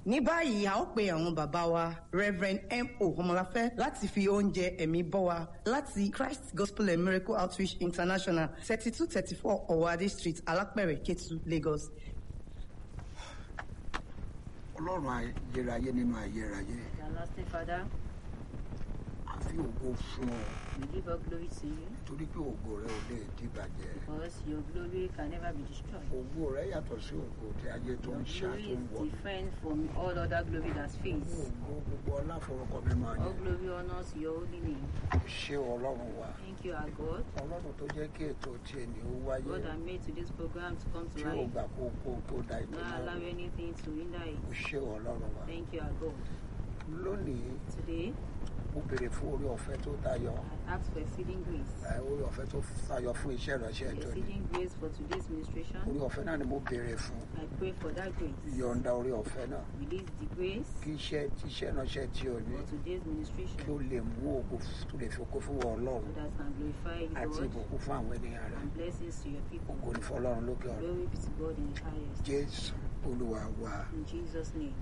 ní báyìí a ó pe àwọn bàbá wa reverend mo ọmọláfẹ́ láti fi oúnjẹ ẹ̀mí bọ́ wa láti christ gospel and miracle outreach international thirty two thirty four ọ̀wádé street alápẹ̀rẹ̀ ketu lagos. ọlọ́run ayérayé nínú ayérayé Everlasting Father, àfi ògo fún ọ we give all glory to you torí pé ògo rẹ ò lè dìbàjẹ́ because your glory can never be destroyed. ògo rẹ yàtọ̀ sí ògo tí ayé tó Your ń ṣá glory tó ń is wọ̀ different from all other glory that's faced. ògo gbogbo ọláforúkọ mi máa All yẹ glory honors your holy name. ṣé ọlọ́run wa Thank you, our God. ọlọ́run tó jẹ́ kí ètò tí ẹni ó wáyé God that made today's program to come to tí ò life. gbà kó kó kó da ètò Not náà allow rú. anything to hinder it. ṣé ọlọ́run wa Thank you, our God. lónìí Today, mo béèrè fún orí ọ̀fẹ́ tó tayọ I ask for exceeding grace. ẹ, orí ọ̀fẹ́ tó tayọ fún iṣẹ́ ìránṣẹ́ ètò ni Exceeding grace for today's orí ministration. ọ̀fẹ́ náà ni mo béèrè fún I pray for that grace. yọ̀ǹda orí ọ̀fẹ́ náà Release the grace kí iṣẹ́ iṣẹ́ ìránṣẹ́ tí o ní for today's kí o ministration lè mú ògo tó lè fi ògo fún wọn so ọlọ́run that can glorify àti God ìbùkún fún àwọn ènìyàn rẹ and blessings to your people. ògo ní fún ọlọ́run lókè ọ̀run Glory be to God in the highest. jésù olúwa wa In Jesus' name.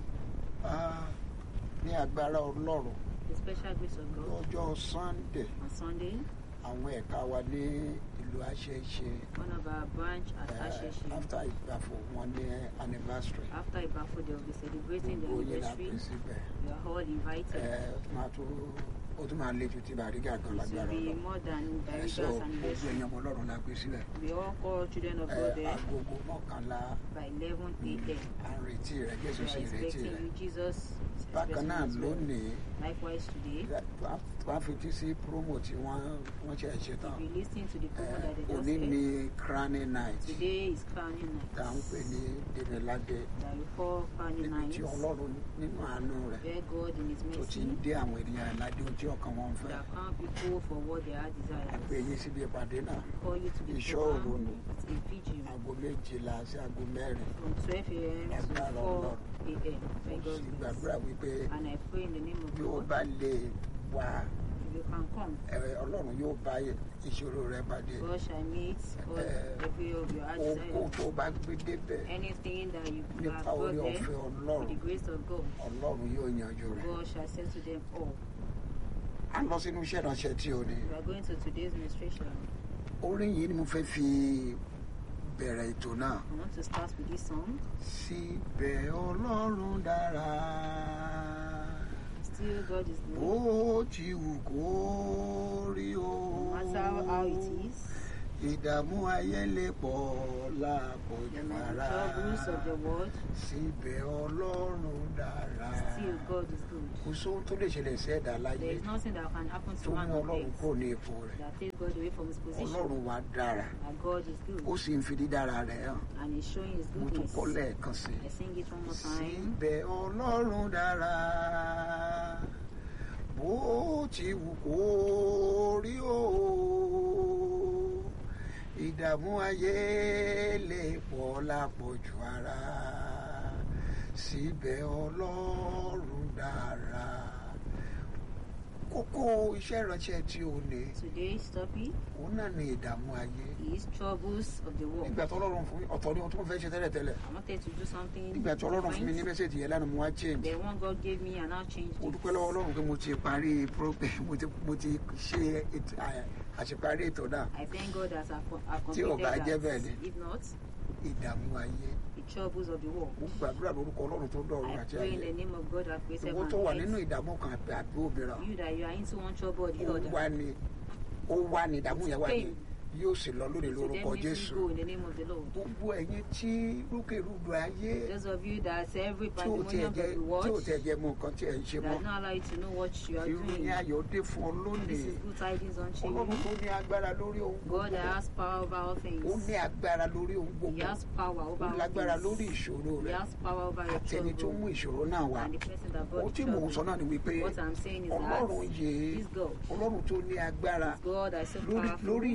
Ah, ní agbára ọlọ́run The special grace of God lọ́jọ́ sunday on Sunday, àwọn ẹ̀ka wa ní ìlú àṣeṣe one of our branch at Asheshe, after ìgbàfọ̀ wọn ní anniversary after Ibafo, they will be celebrating the gbogbo yẹn la pè anniversary. síbẹ̀ We are all invited. Ẹ, máa tó ó tún máa le ju ti bàrígà gan It will lágbára be ọlọ́run more than Ẹ, so Bariga's gbogbo anniversary. ẹ̀yàn ọmọ ọlọ́run la pè síbẹ̀ We all call children of Ẹ, God there agogo mọ́kànlá by 11 a.m. à ń retí rẹ We jésù are sì retí expecting rẹ you, Jesus. is bákan náà expecting you as well. lónìí Likewise today, wàá fetí sí promo tí wọ́n wọ́n ṣe ṣe tán if you listen to the Ẹ, promo that they just òní said, ní crowning night today is crowning tá à ń pè night. ní dèmíládé That we call crowning níbi night. tí ọlọ́run nínú àánú rẹ̀ Where God in His tó ti ń mercy dé àwọn ènìyàn ìlàdé ojú ọkàn wọn fẹ́ that count people for what they are àgbẹ̀ desires. yín síbi ìpàdé náà Call you to the Ìṣọ́ òru program. ni. It's a vigil aago méjìlá sí aago mẹ́rin from 12 a.m. to Agbára 4 Ọlọ́run. a.m. by mo sì God's gbàdúrà grace. wípé And I pray in the name of bí ó God, bá lè wá if you can come, ẹ, ọlọ́run yóò bá ìṣòro rẹ pàdé God shall meet all, Eh, every of your heart ohun desires. tó bá gbé débẹ̀ Anything that you have nípa brought orí there, ọ̀fẹ́ with ọlọ́run the grace of God, ọlọ́run yóò yanjú rẹ̀ God shall settle them all. a lọ sínú iṣẹ́ ìránṣẹ́ tí o ní We are going to today's ministration. orin yìí ni mo fẹ́ fi bẹ̀rẹ̀ ètò náà I want to start with this song. síbẹ̀ ọlọ́run dára Still, God is good. bó ti wù kó rí o No matter how it is, ìdààmú ayé lè pọ̀ the lápọ̀jù many ara troubles of the world, síbẹ̀ ọlọ́run dára still, God is good. kò sóhun tó lè ṣẹlẹ̀ sí ẹ̀dá láyé There is nothing that can happen tó to man mú on ọlọ́run earth kúrò ní ipò rẹ̀ that takes God away from his position. ọlọ́run wa dára And God is ó good. sì ń fi dídára rẹ̀ hàn And He's showing His mo tún goodness. kọ́ lẹ́ẹ̀kan sí I sing it one more time. síbẹ̀ ọlọ́run dára bó ti wù kó rí o ìdààmú ayé lè pọ̀ lápọ̀jù ara síbẹ̀ ọlọ́run dára kókó iṣẹ́ ìránṣẹ́ tí o ní Today's topic òun náà ní ìdààmú ayé is troubles of the world. nígbà tí ọlọ́run fún mi ọ̀tọ̀ ni ohun tí mo fẹ́ ṣe tẹ́lẹ̀tẹ́lẹ̀ I wanted to do something nígbà tí ọlọ́run fún mi ní different. mẹ́sẹ̀jì yẹn lánàá mo wá change The one God gave me and now changed mo it. dúpẹ́ lọ́wọ́ ọlọ́run pé mo ti parí program mo ti mo ti ṣe ètò- à- àṣeparí ètò náà I thank God that I've, I've Tí ò bá completed jẹ́ bẹ́ẹ̀ that. ni. If not, ìdààmú ayé the troubles of the world. mo gbàdúrà lórúkọ ọlọ́run tó dọ̀run I àti pray in ayé the name of God that created owó man tó wà and nínú earth. ìdààmú kan àbí àbí òmíràn You that you are into one trouble or the ó other. wá ní ó wá ní ìdààmú yẹn wá ní Pain. yóò sì lọ lónìí So lórúkọ definitely jésù go in the name of the Lord. gbogbo ẹ̀yin tí rúkèrúdò ayé Those of you that every tí ò tiẹ̀ pandemonium of jẹ́ the tí ò world tiẹ̀ jẹ́ mọ nǹkan tí ẹ̀ ń ṣe mọ́ that not allow you to know what you are ìròyìn doing. ayọ̀ dé fún ọ lónìí This is good tidings unto ọlọ́run you. tó ní agbára lórí ohun God that gbogbo has power over all ó things. ní agbára lórí ohun He gbogbo has power over ó all lágbára lórí things. ìṣòro He rẹ has power over your àtẹni tó mú trouble. ìṣòro náà wá And the person that ó brought tí the mò ń sọ trouble. náà ni wípé What I'm saying is ọlọ́run that yìí this God, ọlọ́run tó ní agbára this God that is so lórí powerful lórí ìdààmú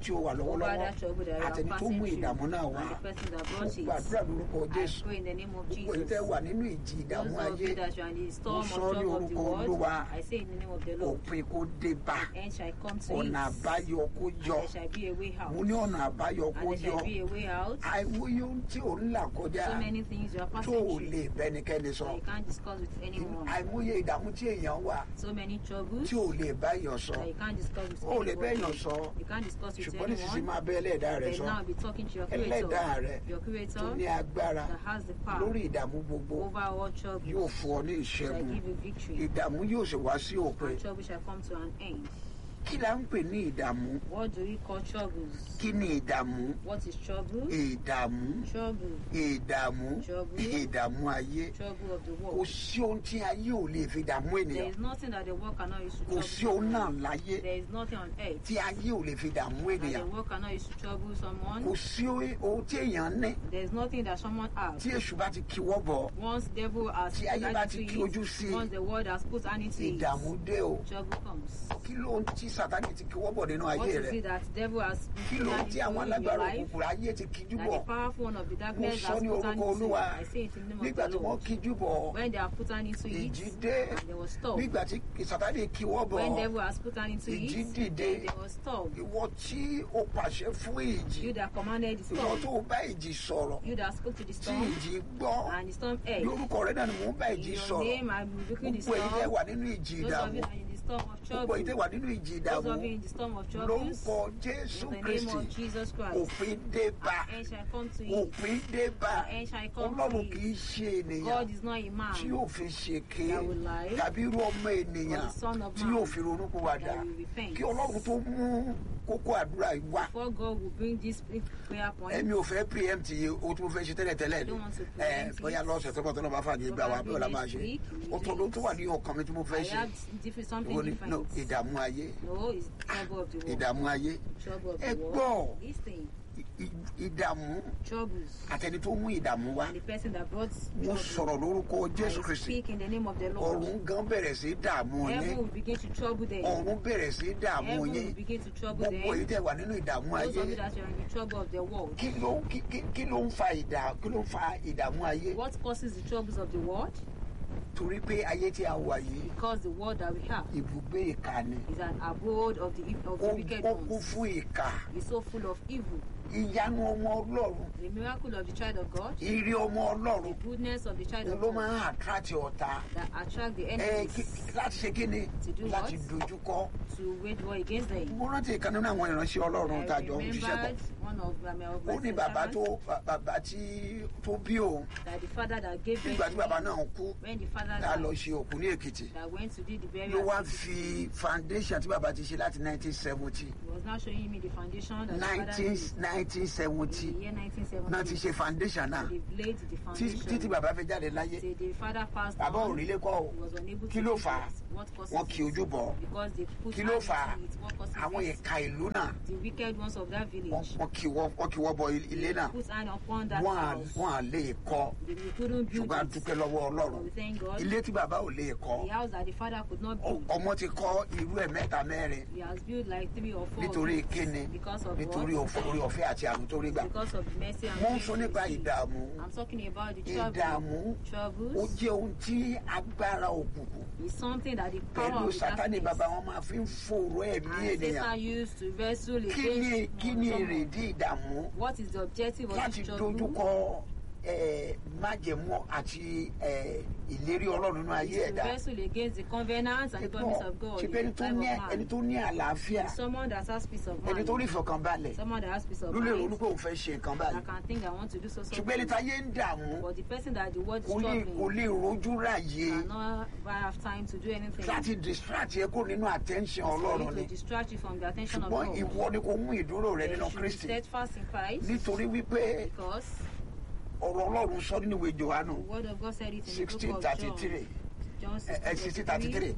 tí ó wà over lọ́wọ́lọ́wọ́ that trouble that you are àtẹni tó passing mú through ìdààmú náà wá and the person that mo brought it. gbàdúrà lórúkọ I jésù pray in the name of gbogbo èyí Jesus. tẹ́ wà nínú ìjì ìdààmú Those of ayé you that are in the storm of sọ ní trouble of the orúkọ world, Olúwa. I say in the name of the Lord, òpin kó dé bá end shall come to ọ̀nà it. àbáyọ kó And yọ there shall be a way out. mo ní ọ̀nà àbáyọ kó And there yọ shall be a way out. àìmọye ohun tí ò ń là kọjá So many things you are tó passing ò through lè bẹ́nikẹ́ni sọ that you can't discuss with anyone. àìmọye ìdààmú tí èèyàn wà So many troubles tí ò lè bá èèyàn sọ that you can't discuss with ó lè bá èèyàn anyone. sọ You can't discuss with ṣùgbọ́n nísinsìnyí anyone. máa bẹ́ ẹlẹ́dàá rẹ But sọ now be talking to your ẹlẹ́dàá rẹ creator. Your tó creator ní agbára that has the lórí power ìdààmú gbogbo over all troubles. yóò fún ọ ní shall ìṣẹ́gun give you victory. ìdààmú yóò sì wá sí òpin And trouble shall come to an end. kí la ń pè ní ìdààmú What do we call troubles? kí ni ìdààmú What is trouble? ìdààmú Trouble. ìdààmú Trouble. ìdààmú ayé Trouble of the kò world. sí ohun tí ayé ò lè fi dààmú There ènìyàn is nothing that the world cannot use to kò trouble sí ohun náà someone. láyé There is nothing on earth tí ayé ò lè fi dààmú that the ènìyàn world cannot use to trouble someone. kò sí ohun tí èèyàn ní There is nothing that someone has. tí èṣù bá ti kíwọ́ bọ̀ Once devil has Tí put ayé hand bá ti into kí ojú sí it, i, once the world has put hand into it, ìdààmú dé o trouble comes. kí ló ń tí sátani ti kíwọ́ bọ̀ nínú What ayé is rẹ it that devil has kí put ló ń hand tí into àwọn in your alágbára life? òkùnkùn ayé ti kíjú That bọ̀ the powerful one of the mo darkness sọ has ní put hand orúkọ into. olúwa I say it in the name nígbà of tí the wọ́n Lord. kíjú bọ̀ When they have put hand into ìjì it, dé and they were stopped. nígbà tí sátani kíwọ́ bọ̀ When devil has put hand into ìjì it, dìde then they were stopped. ìwọ tí o pàṣẹ fún ìjì You that commanded the ìwọ storm, tó o bá ìjì sọ̀rọ̀ you that spoke to the tí storm, ìjì gbọ́ and the storm heard. lórúkọ rẹ náà ni mò ń bá In ìjì your sọ̀rọ̀ name, I'm rebuking the gbogbo èyí tẹ́ storm. wà nínú ìjì Those of ìdààmú you that are in the storm of gbogbo èyí tẹ́ trouble, wà nínú ìjì those ìdààmú of you in the storm of troubles, lórúkọ jésù in the name kristi of Jesus Christ, òpin dé bá and shall come to it. òpin dé bá And shall come ọlọ́run to kì í it. ṣe ènìyàn God is not a man tí yóò fi ṣèké that will lie, tàbí irú ọmọ ènìyàn or the son of tí man yóò fi ronúpìwàdà that will repent. kí ọlọ́run tó mú kókó àdúrà yìí wá Before God will bring this prayer point, ẹ̀mi ò fẹ́ preempt yìí o tí mo fẹ́ ṣe tẹ́lẹ̀tẹ́lẹ̀ I ni don't want to ẹ̀ preempt bóyá it. lọ́sẹ̀ tó bọ̀ tó lọ́ bá fàájì gbà wá bóyá la máa ṣe Probably next week, o tó ló tó wà ní ọkàn mi tí mo fẹ́ I ṣe have different, something ìwọ ni no different. ìdààmú ayé No, it's trouble of the world. ìdààmú ayé Trouble of ẹ the gbọ́ world. Listen, ì- ì- ìdààmú troubles. àtẹni tó mú ìdààmú wá And the person that brought mo trouble. sọ̀rọ̀ lórúkọ jésù I kristi speak in the name of the Lord. ọ̀run gan bẹ̀rẹ̀ sí í dààmú Heaven yín will begin to trouble them. ọ̀run bẹ̀rẹ̀ sí í dààmú Heaven yín will begin to trouble gbogbo èyí them. tẹ̀ wà nínú ìdààmú Those ayé of you that are in the trouble of the world. kí ló kí kí- kí ló ń fa ìdà kí ló ń fa ìdààmú ayé What causes the troubles of the world? torí pé ayé tí a wà yìí Because the world that we have ibùgbé ìkà ni is an abode of the, of the ó wicked ó kún ones. fún ìkà It's so full of evil. ìyanu ọmọ ọlọ́run The miracle of the child of God, ìrí ọmọ ọlọ́run the goodness of the child òun of ló God máa ń attract ọ̀tá that attract the ẹ enemies kí- láti ṣe kí ni To do láti what? dojúkọ to wage war against them. mo rántí ìkan nínú àwọn ìránṣẹ́ ọlọ́run I tàjọ ń ṣiṣẹ́ pọ̀ remembered one of my, of ó my ní bàbá tó servants ba- bàbá tí tó bí òun that the father that gave birth nígbà tí to bàbá him, náà kú when the father tá a lọ died, ṣe òkú ní èkìtì that went to do the ló burial wá activity, fi foundation tí bàbá ti ṣe láti 1970 he was now showing me the foundation that the father 19 did in 1970 the year náà ti 1970. ṣe foundation náà They've laid the Tí- títí foundation. bàbá fi jáde láyé Till the father passed bàbá ò on, rí ilé kọ́ o he was unable kí to ló do fà á it. What causes wọn kì í it? ojú bọ̀ Because they put kí ló hand fà á into it. What causes àwọn it? ìka ìlú náà The wicked ones of that wọn village. wọn kì wọ́ wọn kì wọ́ bọ ilé náà Put hand upon that wọn à house. wọn à lè kọ́ They couldn't build ṣùgbọ́n a it. dúpẹ́ lọ́wọ́ ọlọ́run But we thank God. ilé tí bàbá ò lè kọ́ The house that the father could not ọ- build. ọmọ ti kọ́ irú ẹ̀ mẹ́ta mẹ́rin He has built like three or four. of nítorí it. kíni Because of nítorí what? òfò- orí ọ̀fẹ́ àti àrùn tó rí gbà Because of the mercy and mo ń grace sọ he nípa received. ìdààmú I'm talking about the trouble. ìdààmú ó Troubles jẹ́ ohun tí agbára òkùnkùn is something that the power pẹ̀lú of the sátani darkness bàbá wọn máa fi ń fòrò ẹ̀mí and ènìyàn Satan used to wrestle kí ni against kí ni someone. èrèdí ìdààmú What is the objective of láti this trouble? dojúkọ eh, májẹ̀mú àti eh, ìlérí ọlọ́run nínú ayé Is to ẹ̀dá wrestle against the covenants and the promise of God. ṣe in pé ẹni the tó life ní of man. ẹni tó ní àlàáfíà Someone that has peace of ẹni mind. tó ní ìfọkànbalẹ̀ Someone that has peace of ló lè ronú mind. pé òun fẹ́ ṣe nǹkan That báyìí can think that want to do so ṣùgbọ́n ẹni something. táyé ń dààmú But the person that the world is kò lè kò struggling lè rojú ráàyè cannot have time to do anything. láti distract yẹ kó nínú attention for ọlọ́run you ni to distract you from the attention of ṣùgbọ́n God. ìwọ ni kò mú ìdúró rẹ Then nínú you should be kristi steadfast in Christ nítorí wípé because ọ̀rọ̀ ọlọ́run sọ nínú ìwé johannu the word of God said it in the sixteen book of thirty John. three John sixteen thirty three 16:33.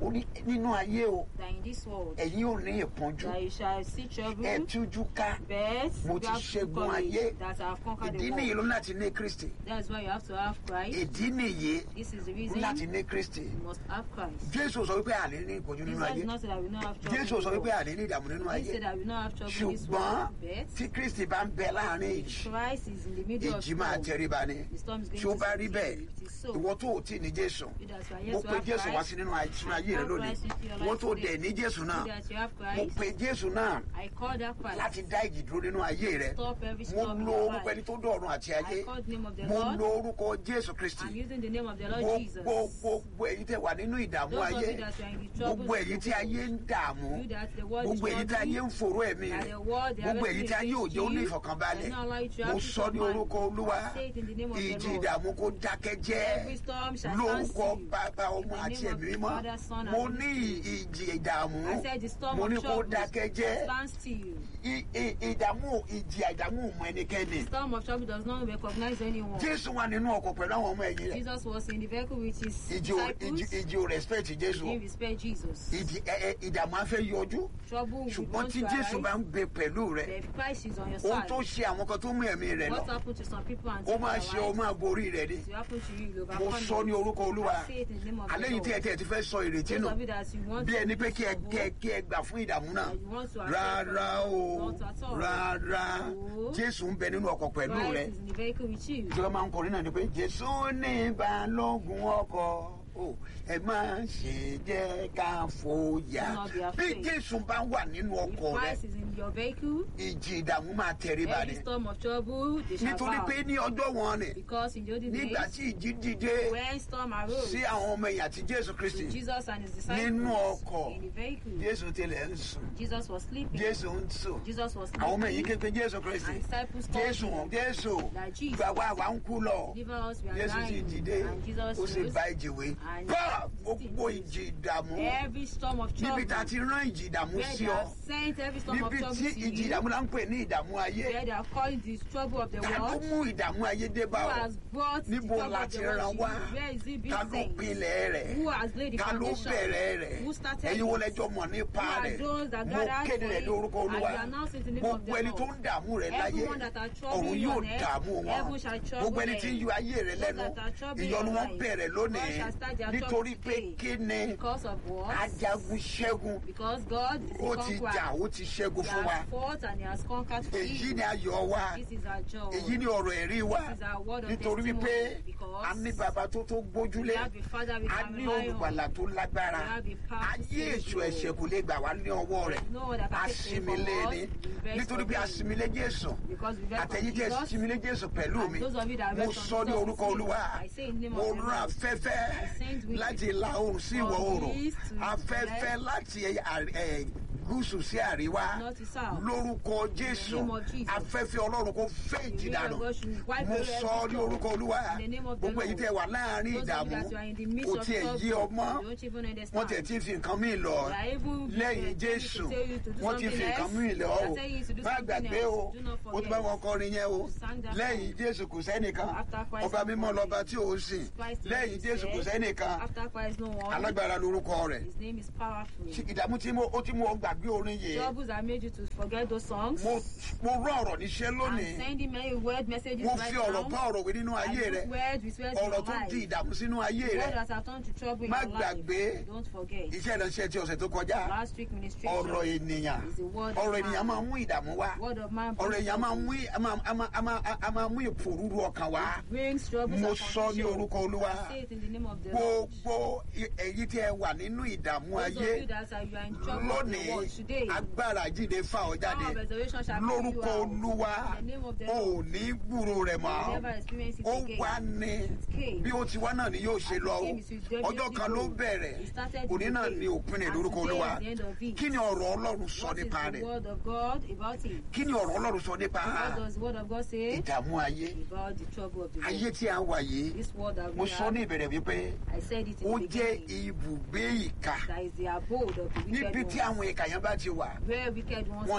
ó ní nínú ayé o that in this world ẹ̀yin ò ní ìpọ́njú that you shall see trouble, ẹ tújú ká but Mo you ti have ṣẹ́gun courage ayé. that I have conquered ìdí the nìyí world. ló láti ní kristi That's why you have to have Christ. ìdí nìyí This is the ló reason láti ní kristi you must have Christ. jésù sọ wípé àlè ní ìpọ́njú nínú Jesus ayé did not say that we not have trouble. jésù in sọ the wípé world. àlè ní ìdààmú nínú He ayé said that we not have trouble in this ṣùgbọ́n world. But tí kristi bá ń bẹ láàrin ìjì Christ is in the middle of ìjì máa storm. tẹríba ni The storm is going tí ó to bá rí subside. bẹ́ẹ̀ It is so. ìwọ tó ò tí ì ní jésù You that you are mo yet to pe have jésù wá Christ. sí nínú ayé sínú ayé rẹ Have lónìí Christ into your life ìwọ tó today. dẹ̀ ní jésù náà You that you have mo Christ. pe jésù náà I call that Christ. láti dá ìjì dúró nínú ayé rẹ Stop every mo storm in lo your orúkọ life. ẹni tó dọ̀run àti ayé I call the name of the mo Lord. lo orúkọ jésù kristi I'm using the name of the Lord Jesus. gbogbo gbogbo èyí tẹ wà nínú ìdààmú Those of ayé you that are in the troubles gbogbo of èyí the tí ayé ń dààmú You that the world is gbogbo èyí tí ayé ń troubling, fòró ẹ̀mí that rẹ the world they are gbogbo èyí tí ayé wrestling òjò ní against you, ìfọ̀kànbalẹ̀ does not allow you to mo have sọ peace ní of mind. orúkọ olúwa I say it in the name of the ìjì Lord. ìdààmú kó dákẹ́ jẹ́ Every storm shall stand lórúkọ still. bàbá In ọmọ the àti name of ẹ̀mí the mímọ́ Father, Son, and mo Holy ní Spirit. ìjì ìdààmú I said the storm mo ní of kó trouble dákẹ́ jẹ́ stand still. I- i- ìdààmú ìjì ìdààmú mọ ẹnikẹ́ni Storm of trouble does not recognize anyone. jésù wà nínú ọkọ̀ pẹ̀lú àwọn ọmọ ẹ̀yìn rẹ̀ Jesus was in the vehicle with his ìjì ò- ìjì disciples. ìjì ò respect jésù He respect Jesus. ìdí ẹ ẹ ìdààmú afẹ́ yọjú Trouble will ṣùgbọ́n want tí to jésù bá arise. ń bẹ pẹ̀lú rẹ If Christ is on your ohun side, tó ṣe àwọn kan tó mú ẹ̀mí rẹ what lọ happened to some people and ó take máa their ṣe ó lives? máa borí rẹ ni It will happen to you. You mo overcome sọ ní it. orúkọ olúwa I say it in the name of the alẹ́ yìí tí ẹ Lord. tí ẹ ti fẹ́ sọ ìrètí Those nù of you that you want bí to ẹni pé lose kí ẹ your kí ẹ hope, kí ẹ gbà fún ìdààmú náà that you want to accept rárá o Not at all. rárá No. jésù ń bẹ nínú ọkọ̀ pẹ̀lú Christ rẹ is in the vehicle with you. ìjọba máa ń kọrin náà ni pé jésù ní balógun ọkọ̀ o ẹ má ṣe jẹ́ ká fòyà Do not be bí afraid. jésù bá wà nínú If ọkọ̀ rẹ Christ is in your vehicle, ìjì ìdààmú máa tẹríba ni every storm of trouble, they shall nítorí bow. pé ní ọjọ́ wọn ni Because in the olden nígbà days, tí ìjì dìde when storm arose, sí àwọn ọmọ ẹ̀yìn àti jésù kristi with Jesus and his nínú disciples ọkọ̀ in the vehicle, jésù tilẹ̀ ń sùn Jesus was sleeping. jésù ń sùn Jesus was àwọn ọmọ ẹ̀yìn sleeping. kékeré jésù kristi And disciples called jésù him jésù that Jesus gbà wá wà ń kú lọ Deliver us, we are jésù sì dying. dìde And Jesus ó sì rose. bá ìjì wí And bá he gbogbo ìjì ìdààmú Every storm of trouble, níbi tá a ti rán ìjì ìdààmú where sí they ọ have sent every storm of níbi trouble tí to ìjì you, ìdààmú là ń pè ní ìdààmú ayé where they are calling the trouble of the ta ló world, mú ìdààmú ayé dé bá who ọ has brought the níbo trouble la of ti the rán world wá to you? Where is it being ta ló sent? pilẹ̀ rẹ̀ Who has laid the ta ló foundation? bẹ̀rẹ̀ rẹ̀ Who started ẹ̀yin wo it? lẹjọ́ mọ̀ nípa Who are rẹ̀ those that mo gathered kéde for rẹ̀ it? lórúkọ And olúwa we announce it in the name of gbogbo the ẹni tó Lord. ń dààmú rẹ̀ láyé Everyone that are troubling ọ̀run you yóò on earth, dààmú wọn heaven shall trouble gbogbo ẹni tí ń them. yọ ayé rẹ̀ Those lẹ́nu that are troubling ìyọnu your wọn life, bẹ̀rẹ̀ God lónìí shall start their nítorí trouble pé today. kí ni Because of what? ajagun ṣẹ́gun Because God is ó the ti conqueror. jà ó ti ṣẹ́gun He fún wa has fought and he has conquered for èyí you. ni ayọ̀ wa This is our joy. èyí ni ọ̀rọ̀ ẹ̀rí wa This is our word of nítorí testimony wípé because a ní bàbá tó tó we gbójúlé have a father we a can ní rely on. olùgbàlà tó lágbára We have a powerful ayé èṣù Savior. ẹ̀ṣẹ̀ kò lè gbà wá ní ọwọ́ rẹ̀ No one that can take away from asimilé us. ni We rest nítorí on bí him. asimilé jésù Because we rest on àtẹ̀yìn tí Jesus. asimilé jésù pẹ̀lú And mi those of you that mo rest on sọ ní Jesus orúkọ with me, olúwa I say in the name mo of the rán Lord. afẹ́fẹ́ I send with láti you ìlà oòrùn sí from ìwọ̀ oòrùn east to afẹ́fẹ́ west. láti àrí- ẹ̀, gúúsù sí àríwá North to south. lórúkọ jésù name of Jesus. afẹ́fẹ́ ọlọ́run kò fẹ́ ìjì The wind dànù of God should wipe mo away sọ every ní storm. orúkọ olúwa In the name of the gbogbo èyí Lord. tẹ wà láàrin Those of ìdààmú you that you are in the midst kò of tiẹ̀ yí trouble, ọmọ you don't even wọ́n understand. tiẹ̀ ti fi nǹkan míì lọ They are even lẹ́yìn telling jésù you to tell you to do wọ́n ti something fi nǹkan else. míì lọ They o are telling you to do má something gbàgbé else. o Do not o ti bá forget. wọn kọrin yẹn o You sang that lẹ́yìn song. jésù kò sẹ́nìkan After Christ ọba no mímọ́ one. lọ́ba tí ò sìn Christ is lẹ́yìn jésù kò said. sẹ́nìkan After Christ, no one. alágbára lorúkọ rẹ̀ His name is powerful. ìdààmú tí mo ó ti mú ọ gbàgbé orin yìí Troubles that made you to forget those songs. mo mo rán ọ̀rọ̀ níṣẹ́ I'm lónìí sending many word messages mo right fi ọ̀rọ̀ bá now. ọ̀rọ̀ wí nínú I ayé put rẹ words with words in ọ̀rọ̀ your tó di life. ìdààmú sínú ayé Word rẹ that have turned to trouble in Má your life. gbàgbé. Don't forget. iṣẹ́ ìránṣẹ́ ti ọ̀sẹ̀ tó kọjá Last week ministration ọ̀rọ̀ ènìyàn is the word ọ̀rọ̀ of ènìyàn man. máa mú ìdààmú wá Word of man ọ̀rọ̀ brings ènìyàn máa trouble. mú a máa- a máa- a máa- a máa mú ìpòrúru ọkàn wá brings troubles mo and sọ ní confusion. orúkọ olúwa I say it in the name of the Lord. gbogbo i- èyí tí ẹ wà nínú ìdààmú Those of ayé you that are you are in trouble in the lónìí world today. agbára jíde fà ọ́ jáde Power of resurrection shall bring you lórúkọ out. olúwa In the name of the o ò Lord. ní gbúrò rẹ̀ You mọ́ never experience it ó again. wá ní came. bí ó ti wá náà ni yóò ṣe lọ o came, it will ọjọ́ kan ló definitely go. bẹ̀rẹ̀ It started òní náà today. ni òpin rẹ̀ And lórúkọ today olúwa is the end of it. kí ni ọ̀rọ̀ ọlọ́run sọ What is nípa the rẹ̀ word of God about it? kí ni ọ̀rọ̀ ọlọ́run sọ nípa What does the word of God say ìdààmú ayé about the trouble of the ayé world? tí a wà yìí This word that mo we sọ have, ní ìbẹ̀rẹ̀ wípé I said it ó in the jẹ́ beginning. ibùgbé ìkà That is the abode of the níbi wicked tí ones. àwọn ìkà yẹn bá ti wà Where wicked ones wọn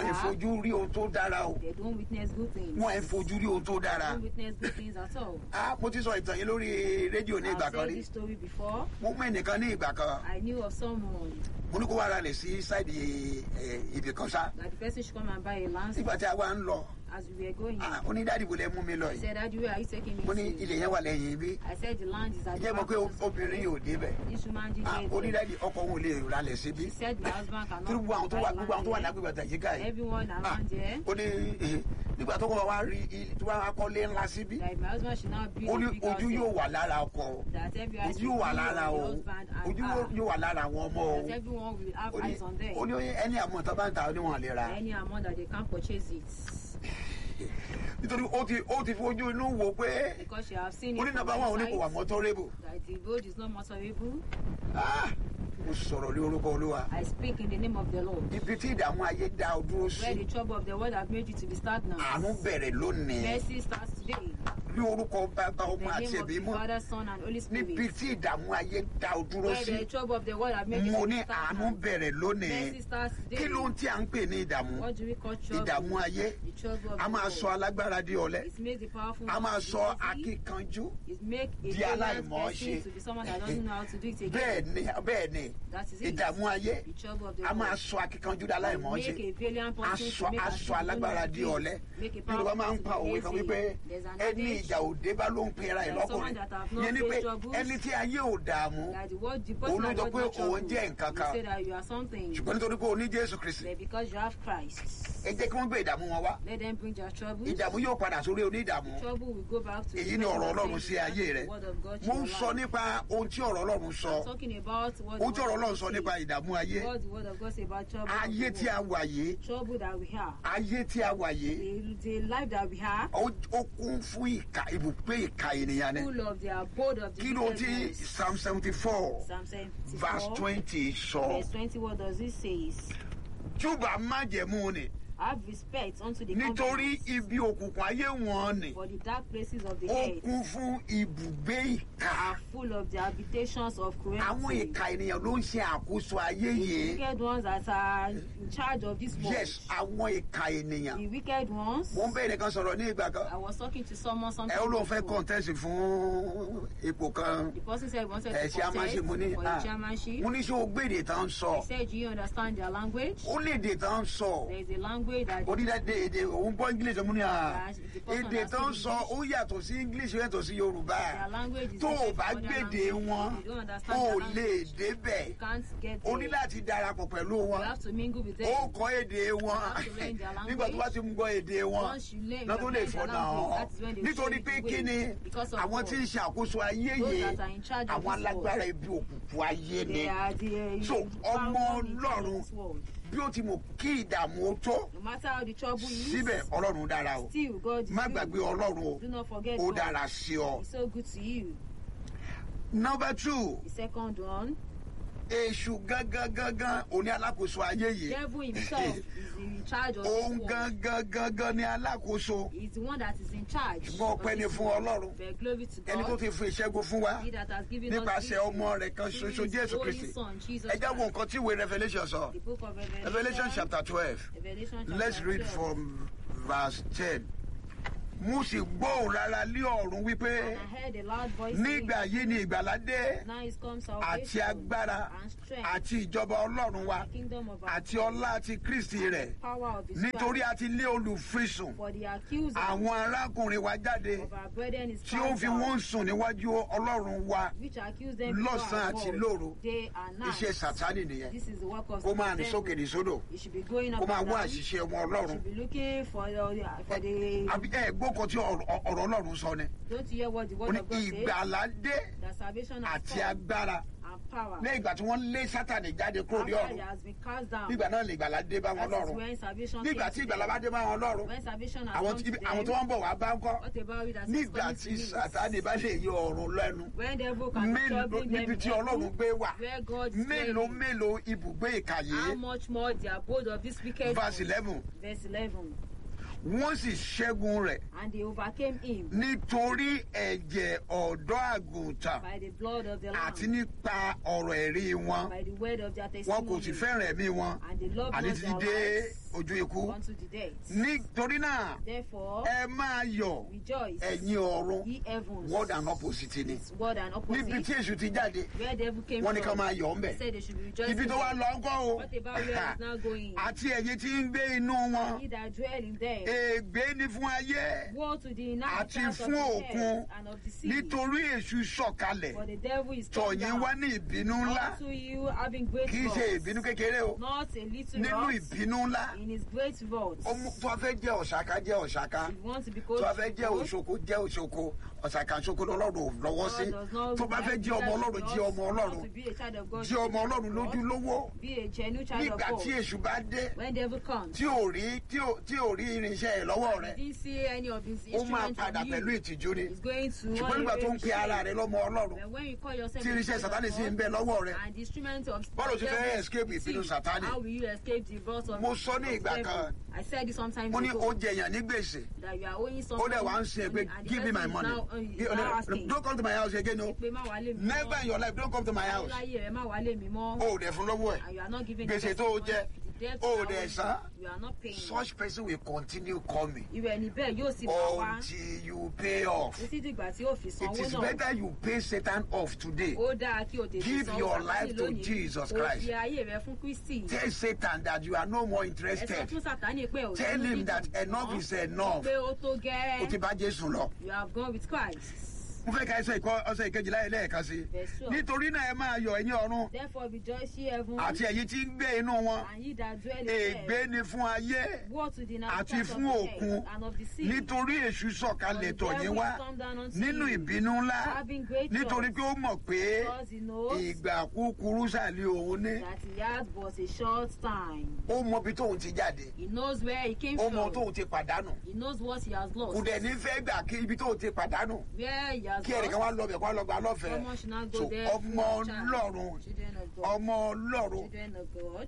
wọn ẹ̀ are, fojú rí ohun tó dára o they don't witness good things. wọn ẹ̀ fojú rí ohun tó They dára don't witness good things at all. ah mo ti sọ ìtàn yìí lórí rédíò ní ìgbà I've kan said rí this story before. mo mú ẹnìkan ní ìgbà kan I knew of someone mo ní kó wá ra lẹ̀ sí sáìdì ẹ̀, ibì kan sá that the person should come and buy a land nígbà tí a wá ń lọ as we were going. ah, ó ní dáàdì bò lẹ mú mi lọ He yìí said, Daddy, where are you taking me mo ní to? ilẹ̀ yẹn wà lẹ́yìn ibi I said, the land is at the jẹ́ mọ̀ back pé of the obìnrin yóò débẹ̀ This woman did ah, it. ó ní dáàdì ọkọ òun ò lè ra lẹ̀ síbí She said the husband tí cannot gbogbo àwọn tó wà buy gbogbo àwọn tó wà land lágbègbè àtàyíká there. yìí Everyone Ah, around there. ó ní eh, nígbà tó kọ́ wá rí i- tó wá kọ́lé ńlá síbí That my husband should not be ó ní a big ojú yóò house. wà lára ọkọ That every eyes ojú will yóò wà be on lára the o husband and ojú her. yóò wà lára àwọn ọmọ o That everyone will have ó ní eyes on them. ó ní ẹni àmọ́ tó bá ń ta ó ní wọn lè ra Any amount that they can't purchase it. nítorí ó ti ó ti fojú inú wo pé Because you have seen ó ní it from nàbà wọn ò ní kò wà outside. mọ́tọ́rébù That the road is not motorable. mo sọ̀rọ̀ lé orúkọ olúwa I speak in the name of the Lord. ibi tí ìdààmú ayé dá o dúró Where the sí trouble of the world have made you to be stagnant. àánú bẹ̀rẹ̀ lónìí Mercy starts today. ní orúkọ bàbá In ọmọ the àti name of ẹ̀mí the mọ́ Father, Son, and Holy níbi Spirit. tí ìdààmú ayé dá o dúró Where sí the trouble of the world have made you mo to ní be àánú stagnant. bẹ̀rẹ̀ lónìí Mercy starts kí today. ló ń tí à ń pè ní ìdààmú What do we call trouble? ìdààmú ayé The trouble of a the máa world. sọ alágbára di ọ̀lẹ It makes the powerful a man máa to be sọ lazy. akíkanjú It makes a di valiant aláìmọ̀ person ṣe to be someone that doesn't know how to do it again. bẹ́ẹ̀ ni bẹ́ẹ̀ ni That is it. ìdààmú ayé The trouble of the a máa world. sọ akíkanjú di aláìmọ̀ Make ṣe a valiant person aṣọ to make as aṣọ if you don't know alágbára how to di do it. ọ̀lẹ Make a yorùbá máa ń powerful pa òwe person kan to be wípé lazy. There's an ẹni adage ìjà òde bá ló ń pera ẹ̀ There's someone lọ́kùnrin that have not yẹn ni pé faced troubles. ẹni tí ayé ò dààmú that the word the Òun person ló that sọ God pé not trouble. òun jẹ́ nǹkan You kan. say that you are something. ṣùgbọ́n nítorí pé o ní jésù kristi But because you have Christ, ẹ jẹ́ kí wọ́n gbé ìdààmú wọn wá let them bring their troubles. ìdààmú yóò padà sórí onídààmú Trouble will go back to èyí the ni person ọ̀rọ̀ that ọlọ́run says sí you ayé have rẹ the word of God to mo ń your sọ life. nípa ohun tí ọ̀rọ̀ ọlọ́run sọ I'm talking about what the ohun tí word ọ̀rọ̀ of ọlọ́run God sọ says. nípa ìdààmú ayé What the word of God say about trouble. of ayé the tí a world. wà yìí Trouble that we have. ayé tí a wà yìí The, the life that we have. ó ó kún fún ìka ibùgbé ìka ènìyàn ni Full of the abode of the kí ló tí wickedness. psalm seventy four Psalm verse 74. twenty sọ Verse 20, what does it say? júbà májẹ̀mú ni Have respect unto the nítorí covenant, ibi òkùnkùn ayé wọn ni for the dark places of the ó earth kún fún ibùgbé ìka are full of the habitations of àwọn cruelty. ìka ènìyàn ló ń ṣe àkóso ayé The yìí wicked ones that are in charge of this world. yes àwọn ìka ènìyàn The wicked ones. mo ń bẹ̀rẹ̀ kan sọ̀rọ̀ ní ìgbà kan I was talking to someone something. ẹ ó lóun fẹ́ before. contest fún ipò kan The person said he wanted ẹ to chairmanship contest mo ní for ah, the chairmanship. mo ní ṣé o gbé èdè tán ń sọ He said, Do you understand their language? ó lè èdè tán ń sọ There is a language that onídàáde èdè òun gbọ́ english mo ní à Yes, the person èdè that tán ń speak sọ ó yàtọ̀ sí english ó yàtọ̀ sí yorùbá their language is tó o different bá from other gbèdè language. wọn You don't understand o their lè language. débẹ̀ You can't get o ní there. láti darapọ̀ pẹ̀lú You wọn have to mingle with ó them. kọ́ èdè wọn have to learn their nígbà tó bá ti ń gbọ́ èdè wọn Once you learn, náà you tó have lè learned their fọ̀nà language. hàn That is when they will nítorí show you pé the kí way. ni Because of àwọn God. tí ń ṣe àkóso ayé Those yìí that are in charge of àwọn this world. alágbára ibi òkùnkùn ayé ni They are the uh, So, powerful ọmọ in charge of Ọlọ́run this world. bí ó ti mọ̀ kí ìdààmú ó tó No matter how the trouble is, síbẹ̀ ọlọ́run dára o still God is má good. gbàgbé ọlọ́run o Do not forget ó God. dára sí ọ. He's so good to you. number two The second one, èṣù gangan gangan òní alákòóso ayé yìí devil himself is in charge of òun this world. gangan gangan ní alákòóso He's the one that is in charge. ṣùgbọ́n of ọpẹ́ ni this fún world. ọlọ́run But glory to ẹni tó God. ti fi ìṣẹ́gun fún wa He that has given us nípasẹ̀ victory ọmọ rẹ̀ kan through ṣoṣo his jésù only kristi son, Jesus ẹ jẹ́ wo Christ. nǹkan tí ìwé revolution sọ The book of Revelation, revolution chapter twelve Revelation chapter let's read 12. from verse ten mo sì gbóhùn rárá lé ọ̀run wípé And I heard a loud voice saying, nígbà yìí ni ìgbàlá dé Now is come àti salvation agbára and strength àti ìjọba ọlọ́run wa and the kingdom of our àti God, ọlá àti kristi rẹ̀ power of his nítorí Christ. a ti lé olùfisùn For the accuser àwọn arákùnrin wa jáde of our brethren is tí ó cast fi out, wọ́n sùn níwájú ọlọ́run wa which accuse them lọ́sàn-án before àti our lóru God, day and night. iṣẹ́ sàtánì nìyẹn This is the work of kó máa the rìn devil. sókè ní sódò You should be going kó up máa and wá down. àṣìṣe ọmọ You ọlọ́run should be looking for the, for the àbí ẹ gbókan tí ọ̀rọ̀ ọ̀rọ̀ ọlọ́run sọ ni don't you hear what the ó word ní of God says? ìgbàlá dé That salvation has àti come agbára and power. lẹ́yìn ìgbà tí wọ́n lé sátánì jáde kúrò ní After ọ̀run it has been cast down. nígbà náà lè ìgbàlá dé bá wọn That is lọ́run when salvation nígbà came tí to ìgbàlá bá them. dé bá wọn lọ́run When salvation has àwọn come tí to àwọn them, tí wọ́n ń bọ̀ wá bá ń kọ́ what about it that is nígbà coming tí to me? sátánì bá lè yọ ọ̀run lẹ́nu When devil can mélòó trouble them níbi in tí ọlọ́run heaven, gbé wà where God is mélòó dwelling, mélòó ibùgbé ìkà how yìí much more the abode of this wicked verse one? eleven Verse 11. wọ́n sì ṣẹ́gun rẹ̀ And they overcame him nítorí ẹ̀jẹ̀ ọ̀dọ́ àgùntàn by the blood of the àti Lamb, nípa ọ̀rọ̀ ẹ̀rí wọn by the word of their wọn kò testimony, sì fẹ́ràn ẹ̀mí wọn and they loved àní not títí their dé lives ojú ikú unto the death. nítorí náà Therefore, ẹ máa yọ̀ rejoice, ẹ̀yin ọ̀run ye heavens, word and opposite ni It's word and níbi opposite, tí èṣù ti jáde where devil came wọ́n ní ká from. máa yọ̀ ọ́ They mbẹ̀ said they should be rejoicing. ibi tó wá lọ ńkọ́ o What about where it's now going? àti ẹ̀yin tí ń gbé inú wọn He that dwell in them. ègbé ní fún ayé Woe to the àti inhabitants of fún the òkun earth and of the sea. nítorí èṣù sọ̀kalẹ̀ For the devil is come tọ̀yìn down wá ní ìbínú ńlá unto you having great kì í ṣe wrath, ìbínú kékeré o not a little nínú wrath, ìbínú ńlá in his great wrath. ó mú- tó a fẹ́ jẹ́ ọ̀ṣàká jẹ́ ọ̀ṣàká If you want to be tó called a fẹ́ jẹ́ òṣoko jẹ́ òṣoko ọ̀ṣàká ṣoko lọ́lọ́run ò lọ́wọ́ sí God does not tó bá fẹ́ jẹ́ ọmọ ọlọ́run jẹ́ ọmọ ọlọ́run to be a child of God, jẹ́ ọmọ ọlọ́run lójúlówó be a genuine child of nígbà God. tí èṣù bá dé When devil comes, tí ò rí tí ò tí ò rí irinṣẹ́ ẹ̀ lọ́wọ́ rẹ̀ you didn't see any of his ó máa instruments padà on pẹ̀lú you. ìtìjú ni He's going to ṣùgbọ́n want nígbà you tó ń to pe ara shame. rẹ̀ lọ́mọ ọlọ́run But when you call yourself tí a irinṣẹ́ child of sátánì sì ń God, bẹ lọ́wọ́ rẹ̀ and the instrument of Bọ́ọ̀lù ti fẹ́ devil escape is ìbínú sin, Sátánì. How will you escape the wrath of Mo sọ ní of ìgbà devil? kan. I said it sometimes mo ní ago. ó jẹ èèyàn ní gbèsè that you are owing ó someone dẹ̀ wá ń sin ẹ pé and the give me my person is money now, uh, is He- oh, now no, asking, don't come to my house again o pé má wálé mi never in your life don't come to my house láyé rẹ má wálé mi mọ́ o ò dẹ̀ fún lọ́wọ́ ẹ̀ and you are not giving the gbèsè person tó o money, jẹ the debt o ò you are dẹ̀ owing, san you are not paying such person will continue coming irú ẹni bẹ́ẹ̀ yóò sì máa wá until you pay off títí dìgbà tí yóò fi it sanwó is náà better you pay Satan off today ó dáa kí o tètè Give sanwó your Sátánì life to lónìí. Jesus o Christ. fi ayé rẹ fún Kristi tell Satan that you are no more ẹ sọ interested fún Sátánì pé ò tell nínú him dídùn that mọ́, enough is enough pé ó tó o ti gẹ́ẹ́ bá Jésù lọ. you have gone with Christ. mo fẹ́ ka ẹsẹ̀ ìkọ́ ọsẹ̀ ìkejìlá yẹn lẹ́ẹ̀kan sí Verse twelve. nítorí náà ẹ máa yọ̀ ẹ̀yin ọ̀run Therefore rejoice ye heaven àti ẹ̀yin tí ń gbé inú wọn and ye that dwell in ègbé earth. ni fún ayé Woe to the àti inhabitants of fún the òkun earth and of the sea. nítorí èṣù sọ̀kalẹ̀ tọ̀yìn wá nínú ìbínú ńlá having great nítorí wrath, pé ó mọ̀ pé because he knows ìgbà kúkúrú sàlẹ̀ òun ní that he had but a short time. ó mọ ibi tóun ti jáde He knows where he came ó mọ from. tóun ti pàdánù He knows what he has kò lost. dẹ̀ ní fẹ́ gbà kí ibi tóun ti pàdánù Where he has kí ẹnìkan wá lost. lọ bẹ̀ kó wá lọ gba lọ́fẹ̀ẹ́ Someone should not go so there. ọmọ full of child. ọlọ́run Children of God. ọmọ ọlọ́run Children of God.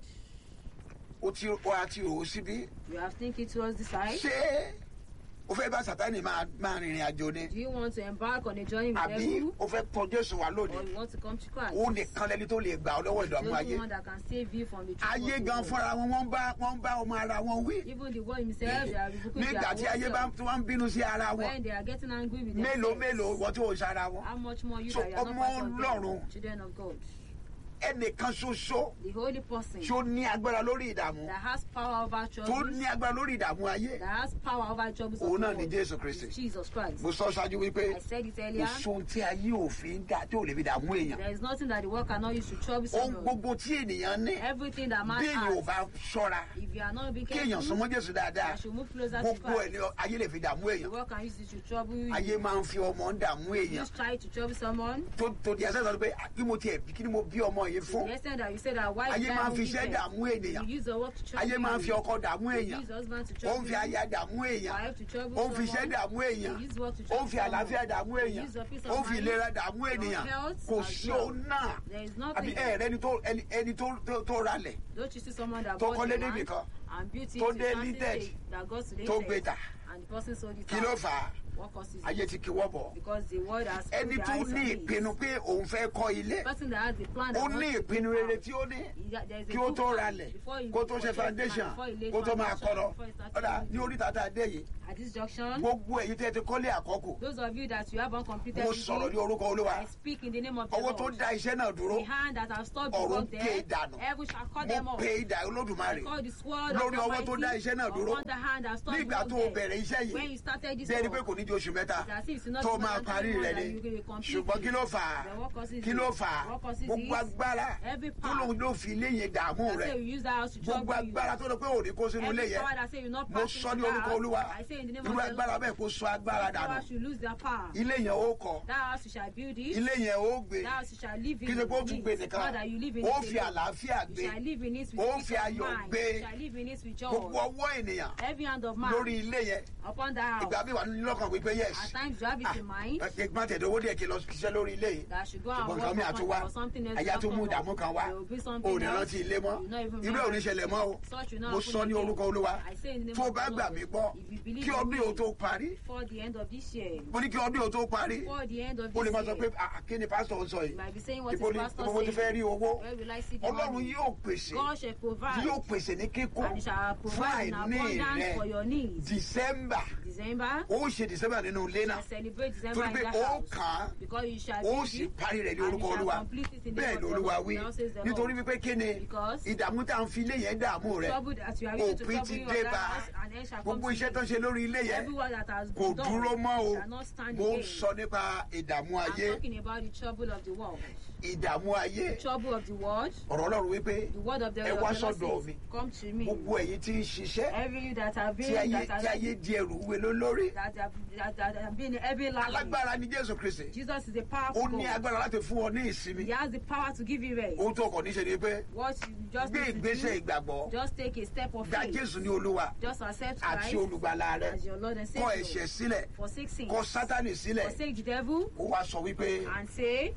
ó ti ó àti òun síbí You have thinking towards the side. ṣé o fẹ́ bá sátani máa máa rìnrìn àjò ni Do you want to embark on a journey with àbí devil? o fẹ́ tọ jésù wá Or lónìí you want to come to Christ? ó nìkan lẹni tó lè gbà ọ lọ́wọ́ The ìdààmú only ayé one that can save you from the trouble ayé of the gan world. fúnra wọn wọ́n bá wọ́n bá ọmọ ara wọn wí Even the world himself, they are rebuking nígbà their tí ayé own bá self. tí wọ́n ń bínú sí ara wọn When they are getting angry with mélòó themselves. mélòó wọ́n tí ò ń sára wọn How much more you So, that you are not ọmọ part of Ọlọ́run. them, children of God. ẹnìkan ṣoṣo The holy person tí ó ní agbára lórí ìdààmú that has power over tó troubles, ní agbára lórí ìdààmú ayé that has power over troubles of òun the náà ni world, jésù kristi is Jesus Christ. mo sọ ṣáájú wípé I said it kò earlier. sóhun tí ayé òfin dá tí ò lè fi dààmú èèyàn There is nothing that the world cannot use to trouble ohun someone. gbogbo tí ènìyàn ní Everything that man bí èèyàn ò has, bá ṣọ́ra if you are not being kí èèyàn careful, súnmọ́ jésù dáadáa I should move closer to gbogbo ẹ̀ Christ. ni ayé lè fi dààmú The èèyàn world can use it to trouble you. ayé máa ń fi ọmọ ń dààmú èèyàn Just try to trouble someone. tó tó di ẹsẹ̀ sọ pé kí mo tiẹ̀ bí kí ni mo bí ọmọ yìí fún The extent that you say that why ayé did I máa ń won't fi give iṣẹ́ them? dààmú ènìyàn You use the work to trouble ayé máa ń fi you. ọkọ dààmú You èèyàn use husband to ó ń trouble fi you. aya dààmú èèyàn Wife to trouble ó ń fi iṣẹ́ someone. dààmú èèyàn You use work to ó ń trouble fi àlàáfíà someone. dààmú You èèyàn use your peace ó ń of fi mind, ìlera dààmú your ènìyàn health kò as sí well. òun náà There is àbí nothing. ẹ̀rẹ́ ẹni tó ẹni- ẹni tó- tó- tó ralẹ̀ Don't you see someone that tó bought kọ́lé the níbì land kan and built it tó to dé a certain limited, stage that got to the tó gbé tà and the person sold it kí ló out. fà á What causes ayé it? ti kí wọ́ bọ̀ Because the world has put ẹni their tó eyes ní on it. ìpinnu pé òun fẹ́ kọ́ ilé The person that has the plan ó that ní wants to ìpinnu build rere house. tí ó ní He- there is a kí ó good tó plan ralẹ̀ before he- kó tó before ṣe he lays foundation before he lays kó tó máa foundation, kọ́ lọ before he starts ọ̀dà building. ní orí tata dé yìí At this junction, gbogbo èyí tẹ́ ti kọ́lé àkọ́kù those of you that you have uncompleted mo sọ̀rọ̀ ní building, orúkọ olúwa I speak in the name of the ọwọ́ tó Lord. dá iṣẹ́ náà dúró The hand that have stopped the ọ̀run work ké there, dànù heaven shall cut them mo off. pe idà olódùmarè Call the sword lórí of the ọwọ́ tó dá iṣẹ́ náà Almighty dúró upon the hand that stopped the nígbà work tó o there. bẹ̀rẹ̀ iṣẹ́ When yìí you started this bí ẹni pé work, kò ní ju oṣù mẹ́ta it's as if it's not tó more máa than parí three rẹ̀ months ni that you will complete ṣùgbọ́n it. kí ló fà á Then what causes kí it? ló fà á What causes gbogbo it? agbára Every tó power lóun ló fi ilé yẹn dààmú that rẹ̀ say you use that house to gbogbo trouble you. agbára tó lọ pé òní kó sínú ilé Every yẹn power that say you not mo pass sọ into ní that orúkọ house, olúwa I say in the name irú of the agbára Lord, bẹ́ẹ̀ kó sọ agbára that dànù house should lose their power. ilé yẹn ó kọ́ That house you shall build it. ilé yẹn ó gbé That house you shall live in. kí ṣe pé ó tún it. gbé Not nìkan that you live in ó it fi alone. àlàáfíà You gbé shall live in it with ó peace fi of ayọ̀ mind. gbé You shall live in it with gbogbo joy. ọwọ́ ènìyàn Every hand of man lórí ilé yẹn upon that house. ìgbà mi wà ní lọ́kàn pé wípé yes At times you have it in mind ẹ má tẹ̀dọ̀ owó díẹ̀ kí n lọ ṣiṣẹ́ lórí ilé yìí that I should go and ṣùgbọ́n work nǹkan mi for, àtún wá for something else. àyà will tún mú come ìdààmú up. kan wá There will be ò something ní else. rántí ilé mọ́ You not even irú ò ní remember. ṣẹlẹ̀ mọ́ o Such will not mo happen sọ ní again. orúkọ olúwa I say in the name tó o of bá the gbà Lord, mí gbọ́ if you believe kí in ọdún me, yóò tó parí Before the end of this year. mo ní kí ọdún yóò tó parí Before the end of o lè this máa sọ pé year. "Ah, kí ni pásítọ̀ ń sọ You yìí might be saying what is ibo ni pastor ibo mo ti fẹ́ saying. rí owó Where will I see the ọlọ́run money? yóò pèsè God shall provide. yóò pèsè ní kíkún And he shall fún provide in àìní abundance for rẹ your needs. december December. ó ṣe december nínú ilé náà shall celebrate December torí in pé the ó house. kàn án Because you shall ó build sì it, parí rẹ̀ ní and orúkọ you shall olúwa complete it in the bẹ́ẹ̀ name ni of the olúwa Lord. wí Now says the nítorí Lord. wípé kí ni Because ìdààmú tá à ń fi ilé yẹn dààmú rẹ̀ trouble that you are used to òpin trouble ti you dé on that bá house, and then shall come gbogbo to iṣẹ́ tó you. ṣe lórí ilé yẹn Everyone that has kò been done dúró mọ́ o shall not stand mo ń again. sọ nípa ìdààmú I'm ayé talking about the trouble of the world. ìdààmú ayé The trouble of the world. ọ̀rọ̀ ọlọ́run wípé The word of the, ẹ of wá the Lord sọ́dọ̀ says, mi Come to me. gbogbo ẹ̀yin tí ń ṣiṣẹ́ Every you that have tí been ayé that tí have, ayé di ẹrù wúwe ló lórí that have, that, that have been heavy life. alágbára ni jésù kristi Jesus is a ó powerful ní God. agbára láti fún ọ ní ìsinmi He has the power to give you rest. ohun tó kàn níṣe ni pé What you just gbé need to ìgbésẹ̀ do, ìgbàgbọ́ just take a step of gba faith. jésù ní olúwa Just accept àti Christ olùgbàlà rẹ as your Lord and kọ ẹ̀ṣẹ̀ Savior. sílẹ̀ Forsake sin. kọ sátánì sílẹ̀ Forsake the devil ó wá sọ wípé and say,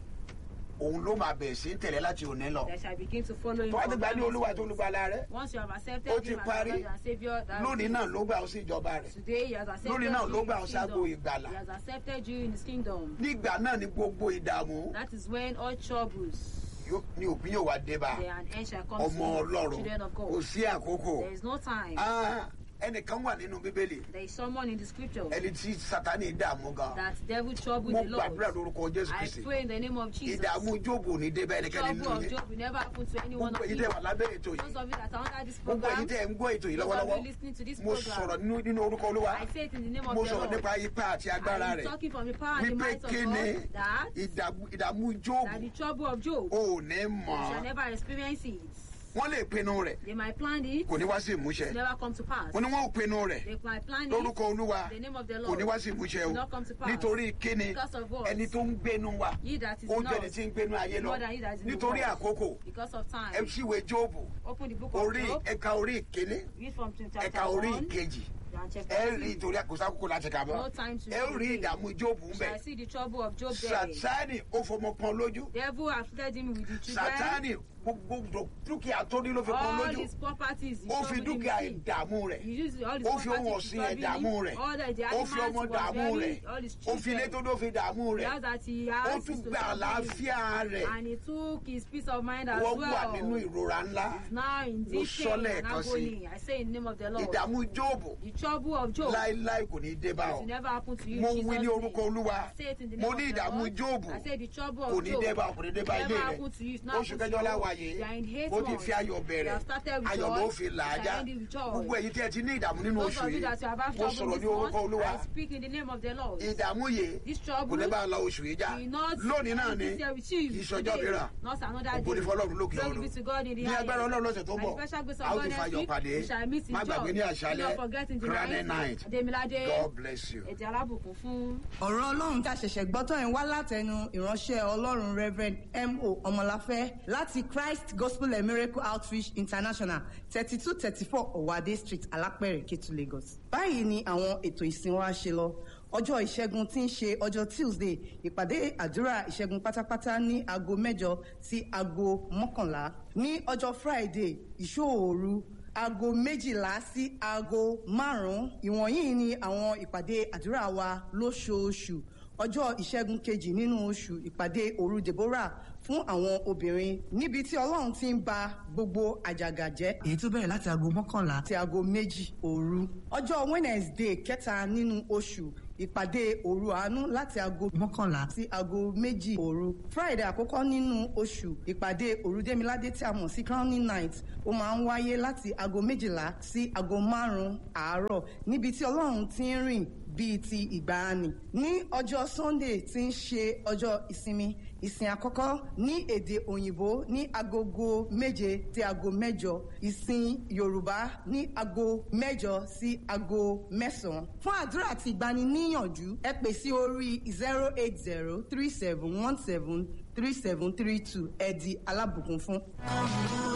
òun ló máa bẹ̀rẹ̀ sí tẹ̀lé láti òní lọ That shall begin to follow him. tó wá ti from gbà ní now olúwa àti henceforth. olùgbàlà rẹ Once you have accepted Ó ti him as parí. your Lord and Savior, that lónìí is náà it. ló gbà ó sí ìjọba rẹ Today he has accepted Lónìí náà you ló in gbà his ó ságo kingdom. ìgbàlà. He has accepted you in his kingdom. nígbà náà ni gbogbo ìdààmú That is when all troubles, yóò- ní òpin yóò wá dé bá there an end shall come ọmọ to you, ọlọ́run children of kò God. sí àkókò There is no time. Ah, ẹnìkan wà nínú bíbélì There is someone in the scripture ẹni tí sátánì dààmú gan that devil trouble mo the gbàdúrà Lord. lórúkọ jésù I kristi pray in the name of Jesus. ìdààmú jóòbù ní débẹ̀ ẹnikẹ́ni Trouble nínú of yín Job will never happen to any one gbogbo of èyí you. tẹ́ wà lábẹ́ ètò Those yìí of you that are under this gbogbo èyí program, tẹ́ ń gbọ́ ètò yìí those of lọ́wọ́lọ́wọ́ you listening to this mo sọ̀rọ̀ program, nínú nínú orúkọ olúwa I say it in the name mo of the sọ̀rọ̀ Lord. nípa ipá àti agbára I am rẹ̀ talking from the power and the wípé might of kí ni God that, ìdààmú- ìdààmú that jóòbù the trouble of Job ò ní you mọ̀ shall never experience it. wọ́n lè pinnu rẹ̀ They might plan it, kò ní wá sí ìmúṣẹ it never come to pass. wọ́n ní wọ́n ò pinnu rẹ̀ They might plan it, lórúkọ olúwa the name of the kò Lord ní wá sí ìmúṣẹ o will not come to pass. nítorí kíni Because of what? ẹni tó ń gbénu wa He that is ó in jẹ́ ẹni us, tí ń gbénu ayé lọ more than he that is in the nítorí world. àkókò Because of time. ẹ ṣíwèé jóòbù Open the book of orí Job, ẹ̀ka orí ìkíní read from chapter ẹ̀ka orí 1 ìkejì and chapter ẹ rí 2. ìtorí àkóso àkókò láti kà mọ́ No time to ẹ ó rí read. ìdààmú jóòbù ń You bẹ̀ shall see the trouble of Job there. sátánì ó fọmọ kan lójú Devil afflicted him with the children. sátánì gbogbo dúkìá tó ní ló fi kan all lójú his properties. he ó fi troubled him dúkìá with. ìdààmú rẹ̀ He used all his ó fi ohun properties to ọ̀sìn ẹ̀ trouble dààmú him. rẹ̀ All the, the ó animals fi ọmọ were dààmú very, rẹ̀ all his ó fi ilé children. tó ló fi dààmú The rẹ̀ house that he ó has tún is to gba trouble him. àlàáfíà rẹ̀ And he took his peace of mind as wọ́n wà nínú well. ìrora ńlá Now in Mo this sọ pain and lẹ́ẹ̀kan sí. agony, I say in the name of the Lord, ìdààmú jóòbù the trouble of Job láéláé kò ní dé bá it ọ will never happen to you mo in wí Jesus' ní name. orúkọ olúwa I say it in the mo name ní of the ìdààmú Lord. jóòbù I say the trouble kò of ní Job dé bá ọ kò ní dé bá never ilé rẹ̀ happen to you. It's not oṣù happen to kẹjọ you. láwàyè You are in hate ó ti months. fi ayọ̀ You bẹ̀rẹ̀ have started with ayọ̀ joy. ló fi là á You já shall end it with joy. gbogbo èyí tí ẹ ti ní ìdààmú nínú Those oṣù of you yìí that you have had mo trouble sọ̀rọ̀ this ní orúkọ month, olúwa I speak in the name of the Lord. ìdààmú yìí This kò trouble ní bá a lọ oṣù yìí já will not lónìí náà ni this year with you kì í ṣọjọ́ today, mìíràn not another ògo ní day. fọlọ́run lókè Glory ọ̀run be to God in the ní agbára highest. ọlọ́run lọ́sẹ̀ tó ń By bọ̀ the special grace of a ó God tún next fayọ̀ week, pàdé we shall meet in má gbàgbé ní joy. Do àṣálẹ́ not forget in the Friday night Ademilade, God bless you. ẹ̀jẹ̀ alábùkún fún. ọ̀rọ̀ ọlọ́run tá a ṣẹ̀ṣẹ̀ gbọ́ tán yẹn wá látẹnu ìránṣẹ́ ọlọ́run reverend mo ọmọláfẹ́ láti christ gospel and miracle outreach international thirty two thirty four ọ̀wádé street alápẹ̀rẹ̀ kétu lagos. báyìí ni àwọn ètò ìsìn wa ṣe lọ ọjọ́ ìṣẹ́gun tí ń ṣe ọjọ́ tuesday ìpàdé àdúrà ìṣẹ́gun pátápátá ní aago mẹ́jọ sí aago mọ́kànlá ní ọjọ́ friday ìṣòòru aago méjìlá sí aago márùn-ún ìwọ̀nyí ni àwọn ìpàdé àdúrà wa lóṣooṣù ọjọ́ ìṣẹ́gun kejì nínú oṣù ìpàdé òru deborah fún àwọn obìnrin níbi tí ọlọ́run ti ń ba gbogbo àjàgà jẹ́. èyí tó bẹ̀rẹ̀ láti aago mọ́kànlá àti aago méjì òru. ọjọ́ wednesday kẹta nínú oṣù ìpàdé òru àánú láti aago mọ́kànlá sí aago méjì òru. friday àkọ́kọ́ nínú oṣù ìpàdé òru démiládé tí a mọ̀ sí crowning night ó máa ń wáyé láti aago méjìlá sí aago márùn-ún àárọ̀ níbi tí ọlọ́run ti ń rìn bíi ti ìgbàanì. ní ọjọ́ sunday tí ń ṣe ọjọ́ ìsinmi ìsìn àkọ́kọ́ ní èdè òyìnbó ní agogo méje sí aago mẹ́jọ ìsìn yorùbá ní aago mẹ́jọ sí aago mẹ́sàn-án. fún àdúrà àti ìgbaniníyànjú ẹ pè sí orí zero eight zero three seven one seven three seven three two ẹ di alábùkún fún.